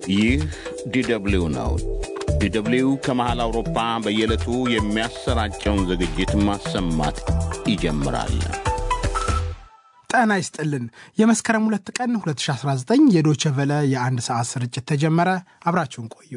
ይህ ዲደብሊው ነው። ዲደብሊው ከመሃል አውሮፓ በየዕለቱ የሚያሰራጨውን ዝግጅት ማሰማት ይጀምራል። ጤና ይስጥልን። የመስከረም ሁለት ቀን 2019 የዶቸ ቨለ የአንድ ሰዓት ስርጭት ተጀመረ። አብራችሁን ቆዩ።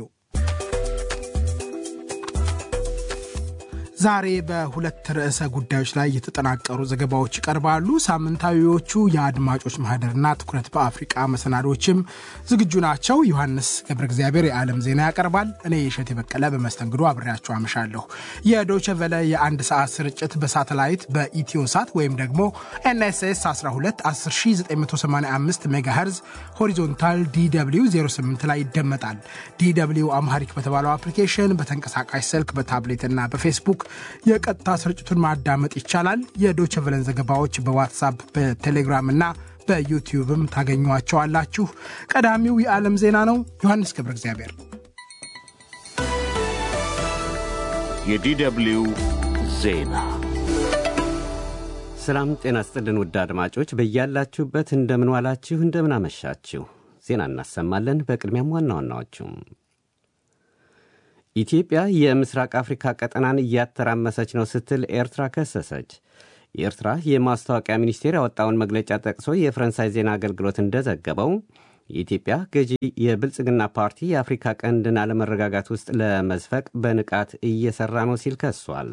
ዛሬ በሁለት ርዕሰ ጉዳዮች ላይ የተጠናቀሩ ዘገባዎች ይቀርባሉ። ሳምንታዊዎቹ የአድማጮች ማህደርና ትኩረት በአፍሪቃ መሰናዶችም ዝግጁ ናቸው። ዮሐንስ ገብረ እግዚአብሔር የዓለም ዜና ያቀርባል። እኔ የሸት የበቀለ በመስተንግዶ አብሬያችሁ አመሻለሁ። የዶቸ ቨለ የአንድ ሰዓት ስርጭት በሳተላይት በኢትዮ ሳት ወይም ደግሞ ኤንኤስኤስ 12 10985 ሜጋሄርዝ ሆሪዞንታል ዲw 08 ላይ ይደመጣል። ዲw አምሃሪክ በተባለው አፕሊኬሽን በተንቀሳቃሽ ስልክ በታብሌትና በፌስቡክ የቀጥታ ስርጭቱን ማዳመጥ ይቻላል። የዶቸ ቨለን ዘገባዎች በዋትሳፕ በቴሌግራም እና በዩቲዩብም ታገኟቸዋላችሁ። ቀዳሚው የዓለም ዜና ነው። ዮሐንስ ገብረ እግዚአብሔር። የዲደብሊው ዜና ሰላም ጤና ስጥልን ውድ አድማጮች በያላችሁበት እንደምን ዋላችሁ፣ እንደምን አመሻችሁ። ዜና እናሰማለን። በቅድሚያም ዋና ዋናዎቹም ኢትዮጵያ የምስራቅ አፍሪካ ቀጠናን እያተራመሰች ነው ስትል ኤርትራ ከሰሰች። የኤርትራ የማስታወቂያ ሚኒስቴር ያወጣውን መግለጫ ጠቅሶ የፈረንሳይ ዜና አገልግሎት እንደዘገበው የኢትዮጵያ ገዢ የብልጽግና ፓርቲ የአፍሪካ ቀንድን አለመረጋጋት ውስጥ ለመዝፈቅ በንቃት እየሰራ ነው ሲል ከሷል።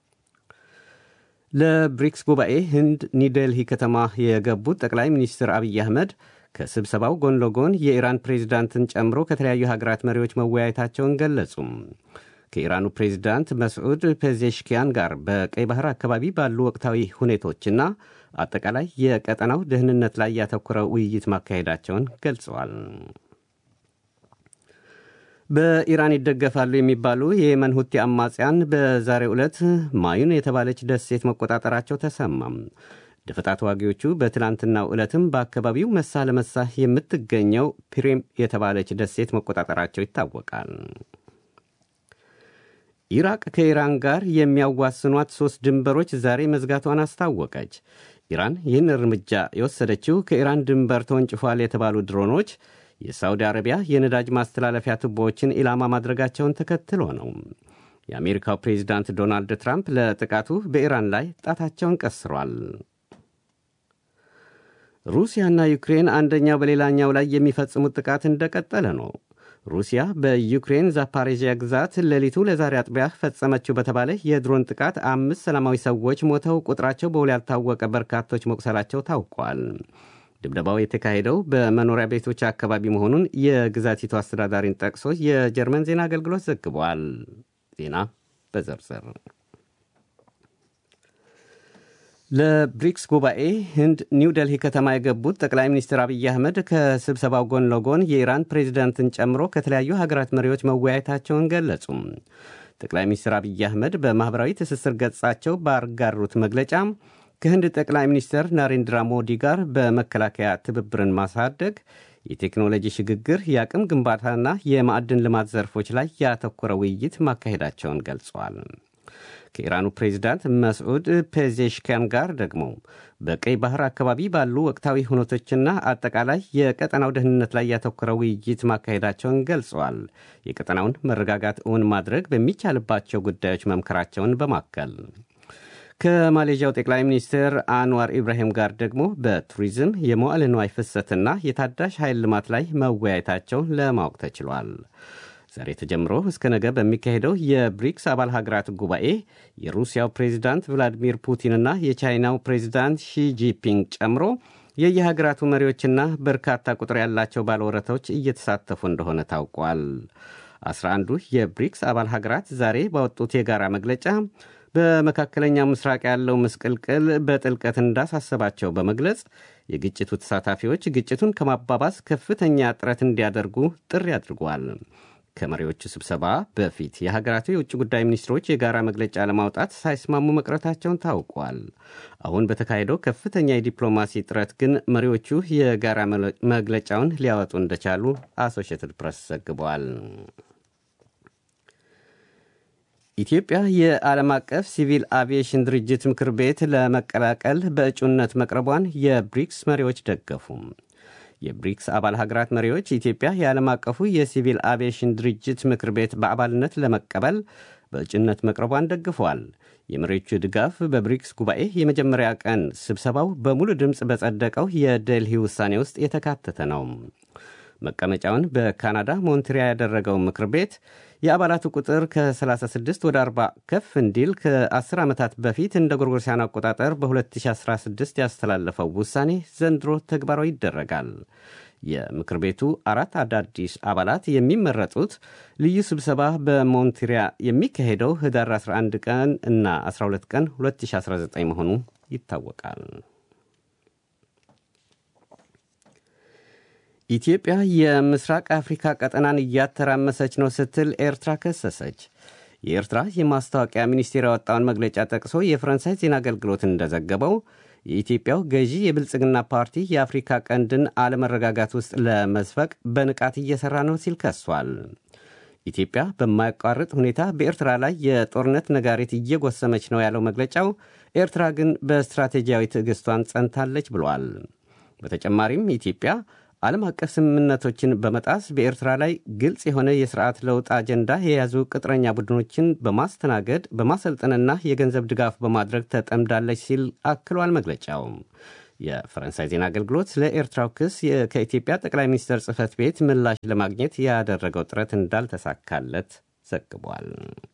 ለብሪክስ ጉባኤ ህንድ ኒውዴልሂ ከተማ የገቡት ጠቅላይ ሚኒስትር አብይ አህመድ ከስብሰባው ጎን ለጎን የኢራን ፕሬዚዳንትን ጨምሮ ከተለያዩ ሀገራት መሪዎች መወያየታቸውን ገለጹም። ከኢራኑ ፕሬዚዳንት መስዑድ ፔዜሽኪያን ጋር በቀይ ባህር አካባቢ ባሉ ወቅታዊ ሁኔቶችና አጠቃላይ የቀጠናው ደህንነት ላይ ያተኮረ ውይይት ማካሄዳቸውን ገልጸዋል። በኢራን ይደገፋሉ የሚባሉ የየመን ሁቲ አማጽያን በዛሬው ዕለት ማዩን የተባለች ደሴት መቆጣጠራቸው ተሰማም። ደፈጣ ተዋጊዎቹ በትላንትናው ዕለትም በአካባቢው መሳ ለመሳ የምትገኘው ፒሬም የተባለች ደሴት መቆጣጠራቸው ይታወቃል። ኢራቅ ከኢራን ጋር የሚያዋስኗት ሦስት ድንበሮች ዛሬ መዝጋቷን አስታወቀች። ኢራን ይህን እርምጃ የወሰደችው ከኢራን ድንበር ተወንጭፏል የተባሉ ድሮኖች የሳውዲ አረቢያ የነዳጅ ማስተላለፊያ ቱቦዎችን ኢላማ ማድረጋቸውን ተከትሎ ነው። የአሜሪካው ፕሬዚዳንት ዶናልድ ትራምፕ ለጥቃቱ በኢራን ላይ ጣታቸውን ቀስሯል። ሩሲያና ዩክሬን አንደኛው በሌላኛው ላይ የሚፈጽሙት ጥቃት እንደቀጠለ ነው። ሩሲያ በዩክሬን ዛፓሬዥያ ግዛት ሌሊቱ ለዛሬ አጥቢያ ፈጸመችው በተባለ የድሮን ጥቃት አምስት ሰላማዊ ሰዎች ሞተው ቁጥራቸው በውል ያልታወቀ በርካቶች መቁሰላቸው ታውቋል። ድብደባው የተካሄደው በመኖሪያ ቤቶች አካባቢ መሆኑን የግዛቲቱ አስተዳዳሪን ጠቅሶ የጀርመን ዜና አገልግሎት ዘግቧል። ዜና በዝርዝር ለብሪክስ ጉባኤ ህንድ ኒው ደልሂ ከተማ የገቡት ጠቅላይ ሚኒስትር አብይ አህመድ ከስብሰባው ጎን ለጎን የኢራን ፕሬዚዳንትን ጨምሮ ከተለያዩ ሀገራት መሪዎች መወያየታቸውን ገለጹ። ጠቅላይ ሚኒስትር አብይ አህመድ በማኅበራዊ ትስስር ገጻቸው ባጋሩት መግለጫ ከህንድ ጠቅላይ ሚኒስትር ናሬንድራ ሞዲ ጋር በመከላከያ ትብብርን ማሳደግ፣ የቴክኖሎጂ ሽግግር፣ የአቅም ግንባታና የማዕድን ልማት ዘርፎች ላይ ያተኮረ ውይይት ማካሄዳቸውን ገልጸዋል። ከኢራኑ ፕሬዚዳንት መስዑድ ፔዜሽኪያን ጋር ደግሞ በቀይ ባህር አካባቢ ባሉ ወቅታዊ ሁነቶችና አጠቃላይ የቀጠናው ደህንነት ላይ ያተኮረ ውይይት ማካሄዳቸውን ገልጸዋል። የቀጠናውን መረጋጋት እውን ማድረግ በሚቻልባቸው ጉዳዮች መምከራቸውን በማከል ከማሌዥያው ጠቅላይ ሚኒስትር አንዋር ኢብራሂም ጋር ደግሞ በቱሪዝም የመዋዕለ ንዋይ ፍሰትና የታዳሽ ኃይል ልማት ላይ መወያየታቸውን ለማወቅ ተችሏል። ዛሬ ተጀምሮ እስከ ነገ በሚካሄደው የብሪክስ አባል ሀገራት ጉባኤ የሩሲያው ፕሬዚዳንት ቭላዲሚር ፑቲንና የቻይናው ፕሬዚዳንት ሺጂፒንግ ጨምሮ የየሀገራቱ መሪዎችና በርካታ ቁጥር ያላቸው ባለወረቶች እየተሳተፉ እንደሆነ ታውቋል። አስራ አንዱ የብሪክስ አባል ሀገራት ዛሬ ባወጡት የጋራ መግለጫ በመካከለኛው ምስራቅ ያለው ምስቅልቅል በጥልቀት እንዳሳሰባቸው በመግለጽ የግጭቱ ተሳታፊዎች ግጭቱን ከማባባስ ከፍተኛ ጥረት እንዲያደርጉ ጥሪ አድርጓል። ከመሪዎቹ ስብሰባ በፊት የሀገራቱ የውጭ ጉዳይ ሚኒስትሮች የጋራ መግለጫ ለማውጣት ሳይስማሙ መቅረታቸውን ታውቋል። አሁን በተካሄደው ከፍተኛ የዲፕሎማሲ ጥረት ግን መሪዎቹ የጋራ መግለጫውን ሊያወጡ እንደቻሉ አሶሺየትድ ፕሬስ ዘግቧል። ኢትዮጵያ የዓለም አቀፍ ሲቪል አቪዬሽን ድርጅት ምክር ቤት ለመቀላቀል በእጩነት መቅረቧን የብሪክስ መሪዎች ደገፉ። የብሪክስ አባል ሀገራት መሪዎች ኢትዮጵያ የዓለም አቀፉ የሲቪል አቪዬሽን ድርጅት ምክር ቤት በአባልነት ለመቀበል በእጩነት መቅረቧን ደግፈዋል። የመሪዎቹ ድጋፍ በብሪክስ ጉባኤ የመጀመሪያ ቀን ስብሰባው በሙሉ ድምፅ በጸደቀው የዴልሂ ውሳኔ ውስጥ የተካተተ ነው። መቀመጫውን በካናዳ ሞንትሪያ ያደረገው ምክር ቤት የአባላቱ ቁጥር ከ36 ወደ 40 ከፍ እንዲል ከ10 ዓመታት በፊት እንደ ጎርጎሮሳውያን አቆጣጠር በ2016 ያስተላለፈው ውሳኔ ዘንድሮ ተግባራዊ ይደረጋል። የምክር ቤቱ አራት አዳዲስ አባላት የሚመረጡት ልዩ ስብሰባ በሞንትሪያ የሚካሄደው ህዳር 11 ቀን እና 12 ቀን 2019 መሆኑ ይታወቃል። ኢትዮጵያ የምስራቅ አፍሪካ ቀጠናን እያተራመሰች ነው ስትል ኤርትራ ከሰሰች። የኤርትራ የማስታወቂያ ሚኒስቴር ያወጣውን መግለጫ ጠቅሶ የፈረንሳይ ዜና አገልግሎት እንደዘገበው የኢትዮጵያው ገዢ የብልጽግና ፓርቲ የአፍሪካ ቀንድን አለመረጋጋት ውስጥ ለመዝፈቅ በንቃት እየሠራ ነው ሲል ከሷል። ኢትዮጵያ በማያቋርጥ ሁኔታ በኤርትራ ላይ የጦርነት ነጋሪት እየጎሰመች ነው ያለው መግለጫው፣ ኤርትራ ግን በስትራቴጂያዊ ትዕግስቷን ጸንታለች ብሏል። በተጨማሪም ኢትዮጵያ ዓለም አቀፍ ስምምነቶችን በመጣስ በኤርትራ ላይ ግልጽ የሆነ የስርዓት ለውጥ አጀንዳ የያዙ ቅጥረኛ ቡድኖችን በማስተናገድ በማሰልጠንና የገንዘብ ድጋፍ በማድረግ ተጠምዳለች ሲል አክሏል መግለጫው። የፈረንሳይ ዜና አገልግሎት ስለ ኤርትራው ክስ ከኢትዮጵያ ጠቅላይ ሚኒስትር ጽህፈት ቤት ምላሽ ለማግኘት ያደረገው ጥረት እንዳልተሳካለት ዘግቧል።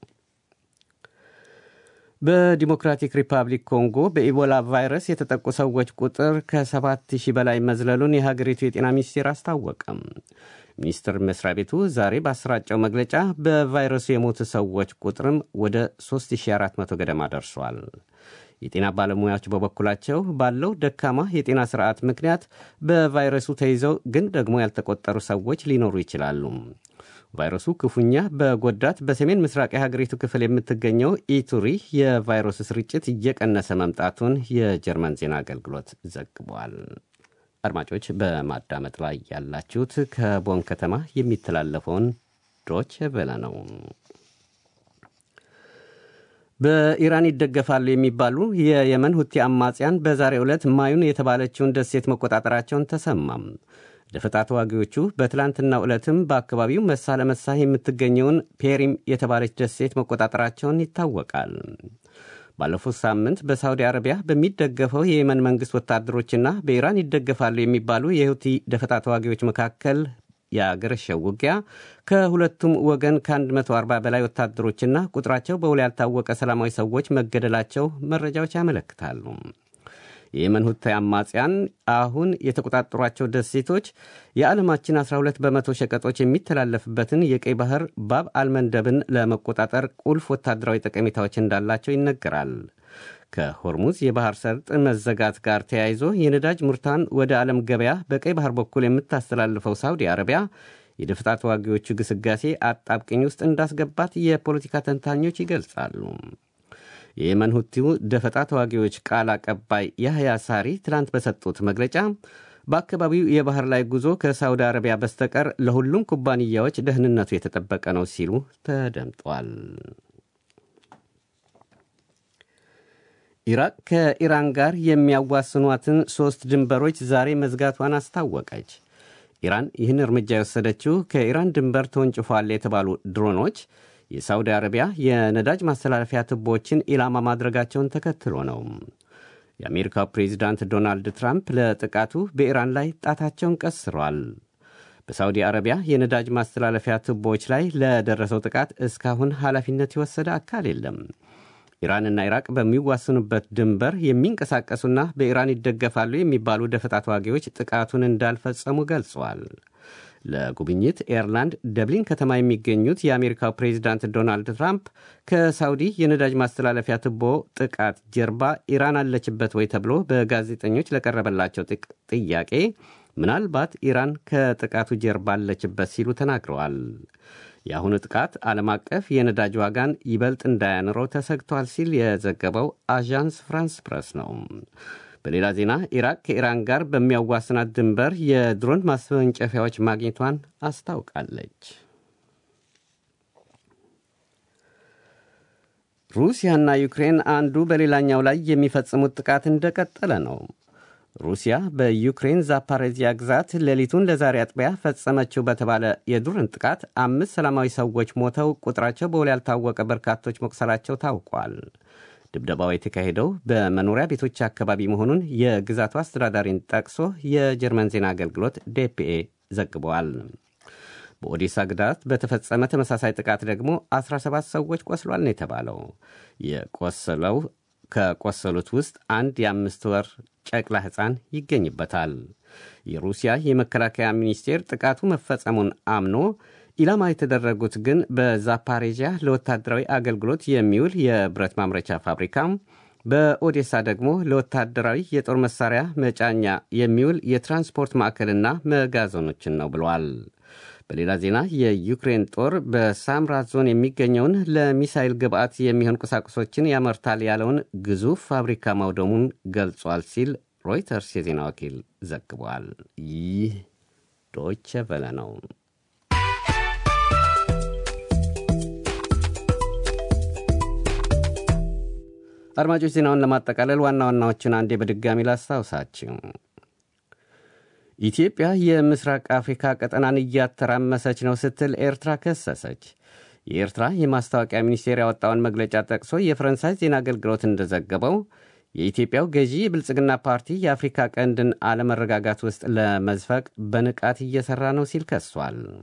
በዲሞክራቲክ ሪፐብሊክ ኮንጎ በኢቦላ ቫይረስ የተጠቁ ሰዎች ቁጥር ከ7000 በላይ መዝለሉን የሀገሪቱ የጤና ሚኒስቴር አስታወቀም። ሚኒስቴር መስሪያ ቤቱ ዛሬ ባሰራጨው መግለጫ በቫይረሱ የሞቱ ሰዎች ቁጥርም ወደ 3400 ገደማ ደርሷል። የጤና ባለሙያዎች በበኩላቸው ባለው ደካማ የጤና ስርዓት ምክንያት በቫይረሱ ተይዘው ግን ደግሞ ያልተቆጠሩ ሰዎች ሊኖሩ ይችላሉ። ቫይረሱ ክፉኛ በጎዳት በሰሜን ምስራቅ የሀገሪቱ ክፍል የምትገኘው ኢቱሪ የቫይረሱ ስርጭት እየቀነሰ መምጣቱን የጀርመን ዜና አገልግሎት ዘግቧል። አድማጮች በማዳመጥ ላይ ያላችሁት ከቦን ከተማ የሚተላለፈውን ዶች ቬለ ነው። በኢራን ይደገፋሉ የሚባሉ የየመን ሁቲ አማጽያን በዛሬው ዕለት ማዩን የተባለችውን ደሴት መቆጣጠራቸውን ተሰማም። ደፈጣ ተዋጊዎቹ በትላንትናው ዕለትም በአካባቢው መሳ ለመሳ የምትገኘውን ፔሪም የተባለች ደሴት መቆጣጠራቸውን ይታወቃል። ባለፉት ሳምንት በሳውዲ አረቢያ በሚደገፈው የየመን መንግሥት ወታደሮችና በኢራን ይደገፋሉ የሚባሉ የሁቲ ደፈጣ ተዋጊዎች መካከል የአገረሸው ውጊያ ከሁለቱም ወገን ከ140 በላይ ወታደሮችና ቁጥራቸው በውል ያልታወቀ ሰላማዊ ሰዎች መገደላቸው መረጃዎች ያመለክታሉ። የየመን ሁቲ አማጽያን አሁን የተቆጣጠሯቸው ደሴቶች የዓለማችን 12 በመቶ ሸቀጦች የሚተላለፍበትን የቀይ ባህር ባብ አልመንደብን ለመቆጣጠር ቁልፍ ወታደራዊ ጠቀሜታዎች እንዳላቸው ይነገራል። ከሆርሙዝ የባህር ሰርጥ መዘጋት ጋር ተያይዞ የነዳጅ ምርቷን ወደ ዓለም ገበያ በቀይ ባህር በኩል የምታስተላልፈው ሳውዲ አረቢያ የደፈጣ ተዋጊዎቹ ግስጋሴ አጣብቅኝ ውስጥ እንዳስገባት የፖለቲካ ተንታኞች ይገልጻሉ። የየመን ሁቲው ደፈጣ ተዋጊዎች ቃል አቀባይ ያህያ ሳሪ ትላንት በሰጡት መግለጫ በአካባቢው የባህር ላይ ጉዞ ከሳውዲ አረቢያ በስተቀር ለሁሉም ኩባንያዎች ደህንነቱ የተጠበቀ ነው ሲሉ ተደምጧል። ኢራቅ ከኢራን ጋር የሚያዋስኗትን ሦስት ድንበሮች ዛሬ መዝጋቷን አስታወቀች። ኢራን ይህን እርምጃ የወሰደችው ከኢራን ድንበር ተወንጭፏል የተባሉ ድሮኖች የሳውዲ አረቢያ የነዳጅ ማስተላለፊያ ቱቦዎችን ኢላማ ማድረጋቸውን ተከትሎ ነው። የአሜሪካው ፕሬዚዳንት ዶናልድ ትራምፕ ለጥቃቱ በኢራን ላይ ጣታቸውን ቀስረዋል። በሳውዲ አረቢያ የነዳጅ ማስተላለፊያ ቱቦዎች ላይ ለደረሰው ጥቃት እስካሁን ኃላፊነት የወሰደ አካል የለም። ኢራንና ኢራቅ በሚዋስኑበት ድንበር የሚንቀሳቀሱና በኢራን ይደገፋሉ የሚባሉ ደፈጣ ተዋጊዎች ጥቃቱን እንዳልፈጸሙ ገልጸዋል። ለጉብኝት ኤርላንድ ደብሊን ከተማ የሚገኙት የአሜሪካው ፕሬዚዳንት ዶናልድ ትራምፕ ከሳውዲ የነዳጅ ማስተላለፊያ ቱቦ ጥቃት ጀርባ ኢራን አለችበት ወይ ተብሎ በጋዜጠኞች ለቀረበላቸው ጥያቄ ምናልባት ኢራን ከጥቃቱ ጀርባ አለችበት ሲሉ ተናግረዋል። የአሁኑ ጥቃት ዓለም አቀፍ የነዳጅ ዋጋን ይበልጥ እንዳያንረው ተሰግቷል ሲል የዘገበው አዣንስ ፍራንስ ፕረስ ነው። በሌላ ዜና ኢራቅ ከኢራን ጋር በሚያዋስናት ድንበር የድሮን ማስወንጨፊያዎች ማግኘቷን አስታውቃለች። ሩሲያና ዩክሬን አንዱ በሌላኛው ላይ የሚፈጽሙት ጥቃት እንደቀጠለ ነው። ሩሲያ በዩክሬን ዛፓሬዚያ ግዛት ሌሊቱን ለዛሬ አጥቢያ ፈጸመችው በተባለ የድሮን ጥቃት አምስት ሰላማዊ ሰዎች ሞተው ቁጥራቸው በውል ያልታወቀ በርካቶች መቁሰላቸው ታውቋል። ድብደባው የተካሄደው በመኖሪያ ቤቶች አካባቢ መሆኑን የግዛቱ አስተዳዳሪን ጠቅሶ የጀርመን ዜና አገልግሎት ዴፒኤ ዘግበዋል። በኦዴሳ ግዛት በተፈጸመ ተመሳሳይ ጥቃት ደግሞ 17 ሰዎች ቆስሏል ነው የተባለው። የቆሰለው ከቆሰሉት ውስጥ አንድ የአምስት ወር ጨቅላ ሕፃን ይገኝበታል። የሩሲያ የመከላከያ ሚኒስቴር ጥቃቱ መፈጸሙን አምኖ ኢላማ የተደረጉት ግን በዛፓሬዣ ለወታደራዊ አገልግሎት የሚውል የብረት ማምረቻ ፋብሪካ፣ በኦዴሳ ደግሞ ለወታደራዊ የጦር መሳሪያ መጫኛ የሚውል የትራንስፖርት ማዕከልና መጋዘኖችን ነው ብለዋል። በሌላ ዜና የዩክሬን ጦር በሳምራ ዞን የሚገኘውን ለሚሳይል ግብዓት የሚሆን ቁሳቁሶችን ያመርታል ያለውን ግዙፍ ፋብሪካ ማውደሙን ገልጿል ሲል ሮይተርስ የዜና ወኪል ዘግቧል። ይህ ዶይቸ ቨለ ነው። አድማጮች ዜናውን ለማጠቃለል ዋና ዋናዎችን አንዴ በድጋሚ ላስታውሳችሁ። ኢትዮጵያ የምስራቅ አፍሪካ ቀጠናን እያተራመሰች ነው ስትል ኤርትራ ከሰሰች። የኤርትራ የማስታወቂያ ሚኒስቴር ያወጣውን መግለጫ ጠቅሶ የፈረንሳይ ዜና አገልግሎት እንደዘገበው የኢትዮጵያው ገዢ የብልጽግና ፓርቲ የአፍሪካ ቀንድን አለመረጋጋት ውስጥ ለመዝፈቅ በንቃት እየሠራ ነው ሲል ከሷል።